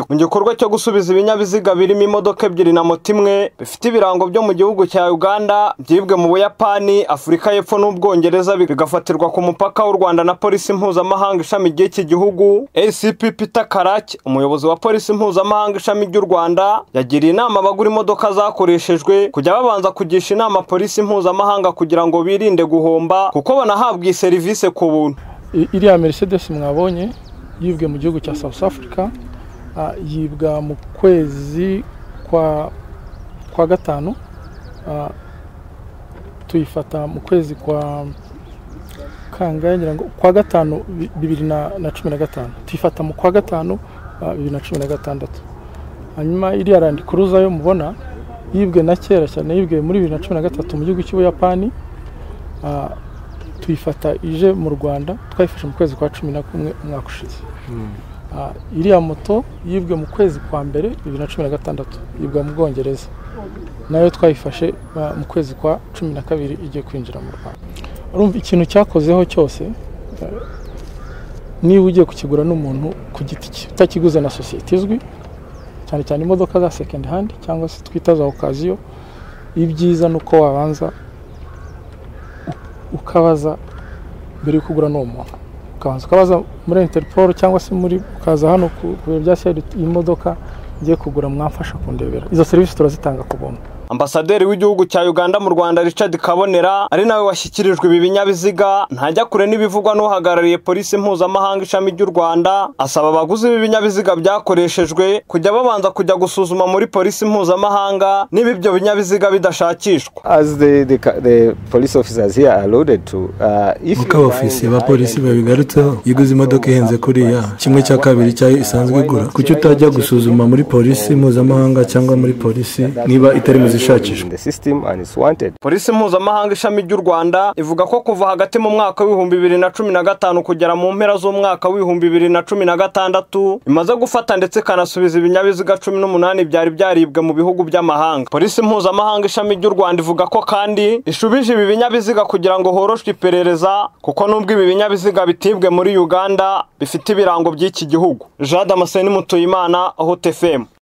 Mu gikorwa cyo gusubiza ibinyabiziga birimo imodoka ebyiri na moto imwe bifite ibirango byo mu gihugu cya Uganda byibwe mu Buyapani, Afurika y'Epfo n'Ubwongereza bigafatirwa ku mupaka w'u Rwanda na Polisi Mpuzamahanga ishami ry'iki gihugu, ACP Peter Karake umuyobozi wa Polisi Mpuzamahanga ishami ry'u Rwanda yagiriye inama abagura imodoka zakoreshejwe kujya babanza kugisha inama Polisi Mpuzamahanga kugira ngo birinde guhomba kuko banahabwa iyi serivisi ku buntu. iriya Mercedes mwabonye yibwe mu gihugu cya South Africa yibwa mu kwezi kwa kwa gatanu tuyifata mu kwezi kwa kangahe ngira ngo kwa gatanu bibiri na cumi na gatanu tuyifata mu kwa gatanu bibiri na cumi na gatandatu hanyuma iriya randi kuruza yo mubona yibwe na kera cyane yibwe muri bibiri na cumi na gatatu mu gihugu cy'ubuyapani tuyifata ije mu rwanda twayifashe mu kwezi kwa cumi na kumwe umwaka ushize iriya moto yibwe mu kwezi kwa mbere bibiri na cumi na gatandatu yibwa mu bwongereza nayo twayifashe mu kwezi kwa cumi na kabiri igiye kwinjira mu rwanda urumva ikintu cyakozeho cyose niba ugiye kukigura n'umuntu ku giti cye utakiguze na sosiyete izwi cyane cyane imodoka za sekendi handi cyangwa se twita za okaziyo ibyiza ni uko wabanza ukabaza mbere yo kugura n'uwo muntu ukabanza ukabaza muri interpol cyangwa se muri ukaza hano ku biro bya seri iyi modoka ngiye kugura mwamfasha kundebera izo serivisi turazitanga ku buntu ambasaderi w'igihugu cya uganda mu rwanda richard kabonera ari nawe washyikirijwe ibi binyabiziga ntajya kure n'ibivugwa n'uhagarariye polisi mpuzamahanga ishami ry'u rwanda asaba abaguzi b'ibinyabiziga byakoreshejwe kujya babanza kujya gusuzuma muri polisi mpuzamahanga niba ibyo binyabiziga bidashakishwa nk'uko abafisiye ba polisi babigarutseho iyo uguze imodoka ihenze kuriya kimwe cya kabiri cyayo isanzwe igura kuki utajya gusuzuma muri polisi mpuzamahanga cyangwa muri polisi niba itari mu polisi mpuzamahanga ishami ry'u rwanda ivuga ko kuva hagati mu mwaka w'ibihumbi bibiri na cumi na gatanu kugera mu mpera z'umwaka w'ibihumbi bibiri na cumi na gatandatu imaze gufata ndetse ikanasubiza ibinyabiziga cumi n'umunani byari byaribwe mu bihugu by'amahanga polisi mpuzamahanga ishami ry'u rwanda ivuga ko kandi ishubije ibi binyabiziga kugira ngo horoshwe iperereza kuko n'ubwo ibi binyabiziga bitibwe muri uganda bifite ibirango by'iki gihugu jade amaseni mutuyimana aho tefemu